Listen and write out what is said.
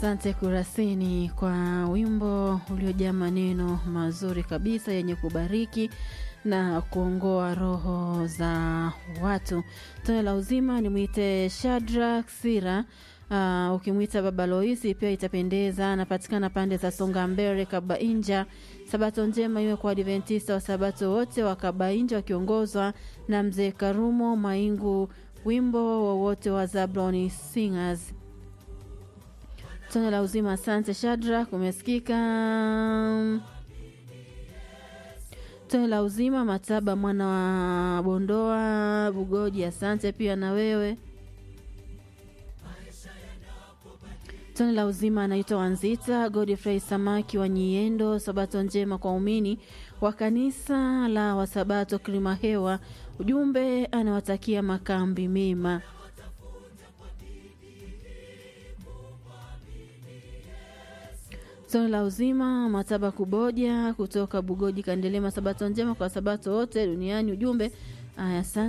Asante Kurasini kwa wimbo uliojaa maneno mazuri kabisa yenye kubariki na kuongoa roho za watu. Tone la uzima nimwite Shadrack Sira. Uh, ukimwita Baba Loisi pia itapendeza. Anapatikana pande za Songa Mbele, Kabainja. Sabato njema iwe kwa Adventista wa Sabato wote wa Kabainja wakiongozwa na mzee Karumo Maingu, wimbo wowote wa Zabloni Singers. Tone la uzima, asante Shadrack, umesikika. Tone la uzima, Mataba mwana wa Bondoa Bugoji, asante pia na wewe. Tone la uzima anaitwa Wanzita Godfrey Samaki wa Nyiendo. Sabato njema kwa umini wa kanisa la Wasabato Kilimahewa. Ujumbe anawatakia makambi mema. Tone la uzima Mataba Kuboja kutoka Bugoji Kandelema. Sabato njema kwa Sabato wote duniani. Ujumbe aya